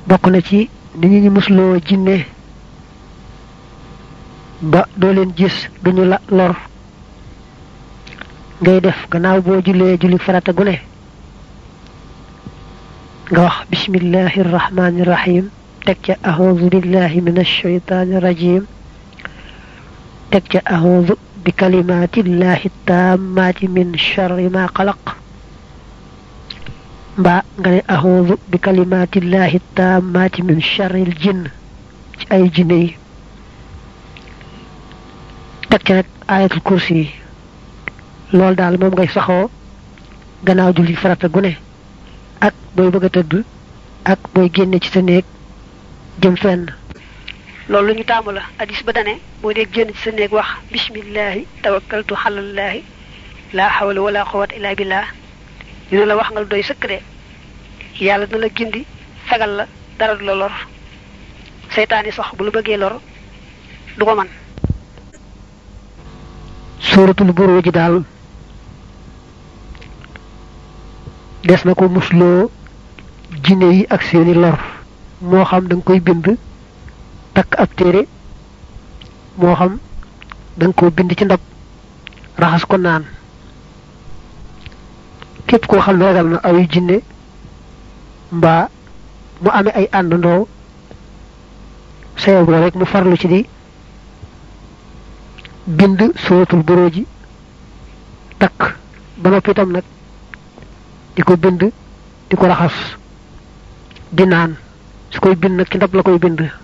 bokk na ci ni ñu ñu musloo jinne ba doo leen gis duñu la lor ngay def gannaaw boo jullee julli farata gu ne nga wax bismillahi irrahmani irrahim teg ca ahoudu billahi min alsheytani irrajim teg ca ahoudu bi kalimatillahi tammati min charri ma xalaq mbaa nga ne ahoudu bi kalimatillahi tammati min charri l jinn ci ay jinne yi teg ca nag ayatul kursi yi loolu daal moom ngay saxoo gannaaw julli farata gu ne ak booy bëgg a tëdd ak booy génne ci sa néeg jëm fenn loolu lu ñu taamu la hadis ba dane boo dee génn ci sa néeg wax bismillahi tawakkaltu xalallahi laa xawla wala quwwata illa billah dina la wax nga lu doy sëkk de yàlla dina la gindi fegal la dara du la lor seytaani sax bu la bëggee lor du ko man suuratul buruuj ji daal des na ko musloo jinne yi ak seeni lor moo xam da nga koy bind takk ab téere moo xam da nga ko bind ci ndab raxas ko naan képp koo xam ne ragal na ayu jinne mbaa mu amee ay àndandoo sayab la rek mu farlu ci di bind suratul buruuj ji takk ba noppi itam nag di ko bind di ko raxas di naan su koy bind nag ci ndab la koy bind